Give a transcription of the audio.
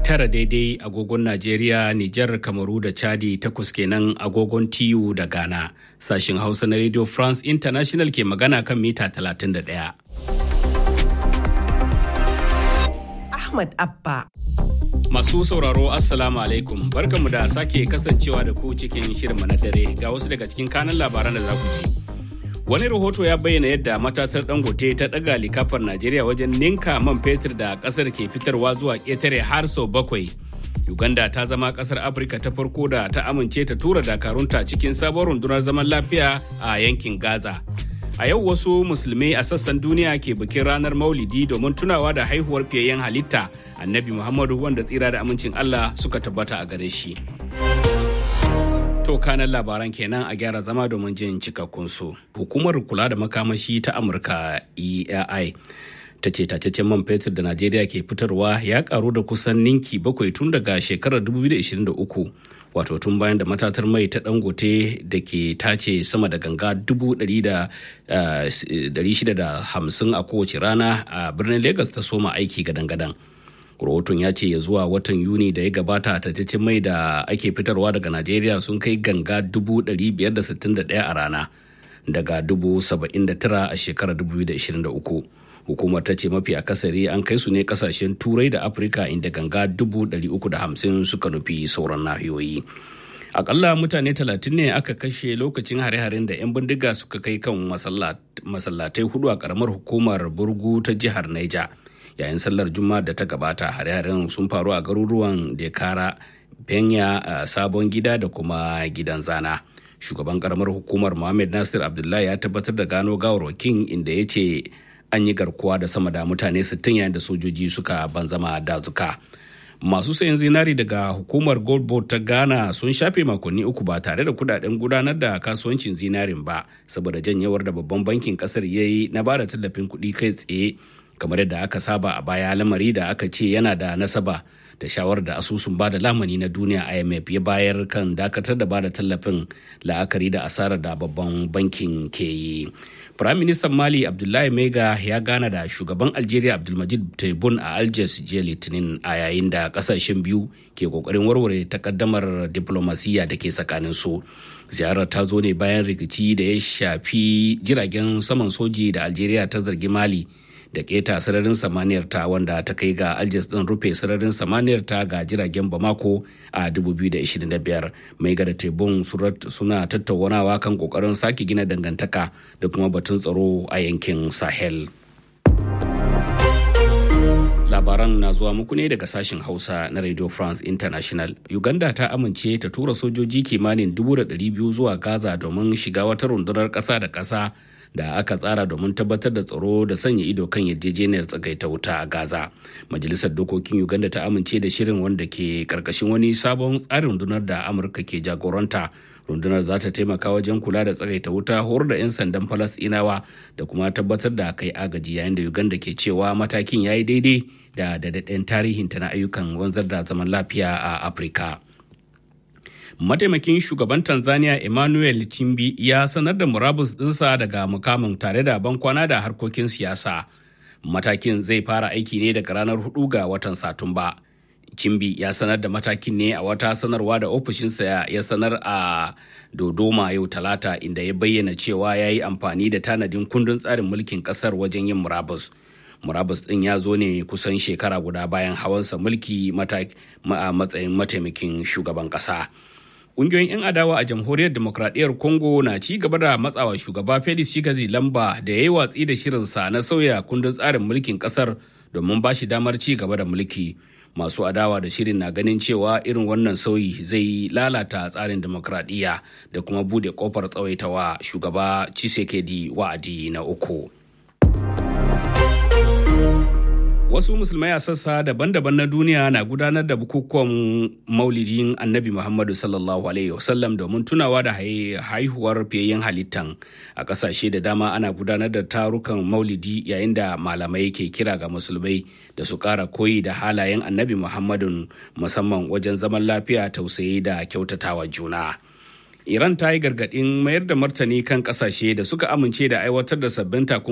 tara daidai agogon Najeriya, Nijar, Kamaru da Chadi takwas kenan agogon TU da Ghana. Sashin Hausa na Radio France International ke magana kan mita 31. Ahmad Abba. Masu sauraro Assalamu alaikum barkanmu da sake kasancewa da ku cikin shirinmu na dare ga wasu daga cikin kanan labaran da za ku ji. Wani rahoto ya bayyana yadda matatar dangote ta ɗaga likafar Najeriya wajen ninka man fetur da ƙasar ke fitarwa zuwa ƙetare har sau bakwai. Uganda ta zama ƙasar Afirka ta farko da ta amince ta tura dakarunta cikin sabon rundunar zaman lafiya a yankin Gaza. A yau wasu musulmai a sassan duniya ke bikin ranar Maulidi domin tunawa da haihuwar fiyayyen halitta Annabi Muhammadu wanda tsira da amincin Allah suka tabbata a gare shi. To kanan labaran kenan a gyara zama domin jin cikakkun su. Hukumar kula da makamashi ta Amurka EAI ta ce tacecen man fetur da Najeriya ke fitarwa ya karu da kusan ninki bakwai tun daga shekarar 2023 wato tun bayan da matatar mai ta dangote da ke tace sama da ganga 650 a kowace rana a birnin Legas ta soma aiki gadan-gadan. rahoton ya ce ya zuwa watan yuni da ya gabata tattacin mai da ake fitarwa daga najeriya sun kai ganga 561 a rana daga 79 a shekarar 2023 hukumar ta ce mafi akasari an kai su ne kasashen turai da afirka inda ganga 350 suka nufi sauran nahiyoyi akalla mutane 30 ne aka kashe lokacin hare-haren da 'yan bindiga suka kai kan masallatai hudu a karamar hukumar burgu ta jihar niger yayin sallar juma'a da ta gabata hare-haren sun faru a garuruwan dekara benya sabon gida da kuma gidan zana shugaban karamar hukumar mohammed nasir abdullahi ya tabbatar da gano gawarwakin inda ya ce an yi garkuwa da sama da mutane 60 yayin da sojoji suka banzama dazuka masu sayan zinari daga hukumar gold board ta ghana sun shafe makonni uku ba tare da kudaden gudanar da kasuwancin zinarin ba saboda janyewar da babban bankin kasar ya yi na bada tallafin kuɗi kai tsaye kamar yadda aka saba a baya lamari da aka ce yana da nasaba da shawarar da asusun ba da lamani na duniya imf ya bayar kan dakatar da ba da tallafin la'akari da asarar da babban bankin ke yi firaministan mali abdullahi mega ya gana da shugaban algeria abdulmajid tebun a algiers jiya litinin a yayin da kasashen biyu ke kokarin warware takaddamar diplomasiya da ke tsakanin su ziyarar ta zo ne bayan rikici da ya shafi jiragen saman soji da algeria ta zargi mali da keta sararin samaniyar ta wanda ta kai ga aljas din rufe sararin samaniyar ta ga jiragen bamako a 2025 mai gada tebun suna tattaunawa kan kokarin sake gina dangantaka da kuma batun tsaro a yankin sahel labaran na zuwa muku ne daga sashen hausa na radio france international uganda ta amince ta tura sojoji kimanin 200,000 zuwa gaza domin shiga wata rundunar ƙasa da ƙasa da aka tsara domin tabbatar da tsaro da sanya ido kan yarjejeniyar tsagaita wuta a gaza majalisar dokokin uganda ta amince da shirin wanda ke karkashin wani sabon tsarin rundunar da amurka ke jagoranta rundunar za ta taimaka wajen kula da tsagaita wuta horar da 'yan sandan falasɗinawa da kuma tabbatar da kai agaji yayin da uganda ke cewa matakin ya yi daidai da daɗaɗɗen tarihinta na ayyukan wanzar da zaman lafiya a afirka mataimakin shugaban tanzania emmanuel chimbi ya sanar da murabus ɗinsa daga mukamin tare da bankwana da harkokin siyasa matakin zai fara aiki ne daga ranar 4 ga watan satumba chimbi ya sanar da matakin ne a wata sanarwa da ofishinsa ya sanar a dodoma yau talata inda ya bayyana cewa ya yi amfani da tanadin kundin tsarin mulkin kasar wajen yin murabus murabus din ya zo ne kusan shekara guda bayan hawansa mulki a matsayin mataimakin shugaban kasa Ƙungiyoyin 'yan adawa a jamhuriyar demokradiyyar Congo na ci gaba da matsawa shugaba Felix Shigazi lamba da ya yi watsi da shirinsa na sauya kundin tsarin mulkin ƙasar domin ba shi damar ci gaba da mulki. Masu adawa da shirin na ganin cewa irin wannan sauyi zai lalata tsarin demokradiyya da kuma bude kofar tsawaitawa shugaba Chisekedi wa'adi na uku. Wasu musulmai a sassa daban-daban na duniya na gudanar da bukukuwan maulidin annabi Muhammadu sallallahu Alaihi wasallam domin tunawa da haihuwar fiyayyen halittan. A ƙasashe da dama ana gudanar da tarukan maulidi yayin da malamai ke kira ga musulmai da su ƙara koyi da halayen annabi Muhammadu musamman wajen zaman lafiya tausayi da kyautatawa juna. Iran ta yi gargaɗin mayar da martani kan ƙasashe da suka amince da aiwatar da sabbin takunkumi